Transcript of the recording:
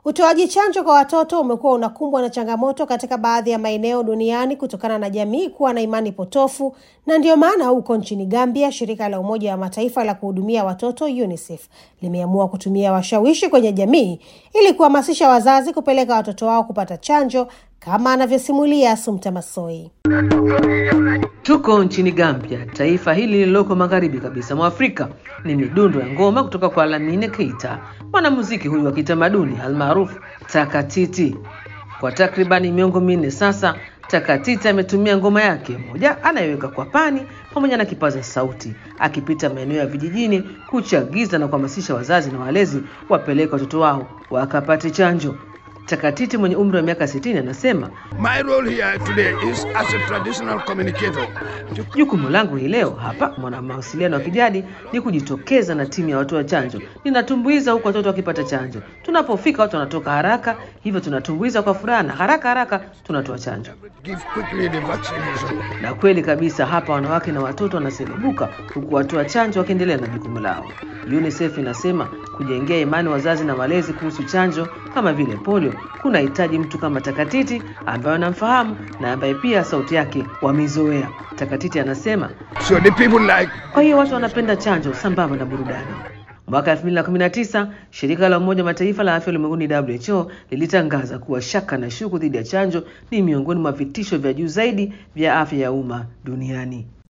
Utoaji chanjo kwa watoto umekuwa unakumbwa na changamoto katika baadhi ya maeneo duniani kutokana na jamii kuwa na imani potofu, na ndiyo maana huko nchini Gambia, shirika la Umoja wa Mataifa la kuhudumia watoto UNICEF limeamua kutumia washawishi kwenye jamii ili kuhamasisha wazazi kupeleka watoto wao kupata chanjo, kama anavyosimulia Sumta Masoi. Tuko nchini Gambia, taifa hili lililoko magharibi kabisa mwa Afrika. Ni midundo ya ngoma kutoka kwa Lamine Keita, mwanamuziki huyu wa kitamaduni almaarufu Takatiti. Kwa takribani miongo minne sasa, Takatiti ametumia ngoma yake moja anayeweka kwa pani pamoja na kipaza sauti, akipita maeneo ya vijijini kuchagiza na kuhamasisha wazazi na walezi wapeleke watoto wao wakapate chanjo. Takatiti mwenye umri wa miaka 60 anasema My role here today is as a traditional communicator. Jukumu langu hii leo hapa mwana mawasiliano wa kijadi ni kujitokeza na timu ya watoa chanjo. Ninatumbuiza huku watoto wakipata chanjo. Tunapofika watu wanatoka haraka, hivyo tunatumbuiza kwa furaha na haraka haraka tunatoa chanjo. Give quickly the vaccination. Na kweli kabisa, hapa wanawake na watoto wanaselebuka huku watoa chanjo wakiendelea na jukumu lao. UNICEF inasema kujengea imani wazazi na walezi kuhusu chanjo kama vile polio kunahitaji mtu kama Takatiti ambaye wanamfahamu na ambaye pia sauti yake wameizoea. Takatiti anasema So the people like kwa hiyo watu wanapenda chanjo sambamba na burudani. Mwaka 2019 shirika la Umoja wa Mataifa la afya ulimwenguni WHO lilitangaza kuwa shaka na shuku dhidi ya chanjo ni miongoni mwa vitisho vya juu zaidi vya afya ya umma duniani.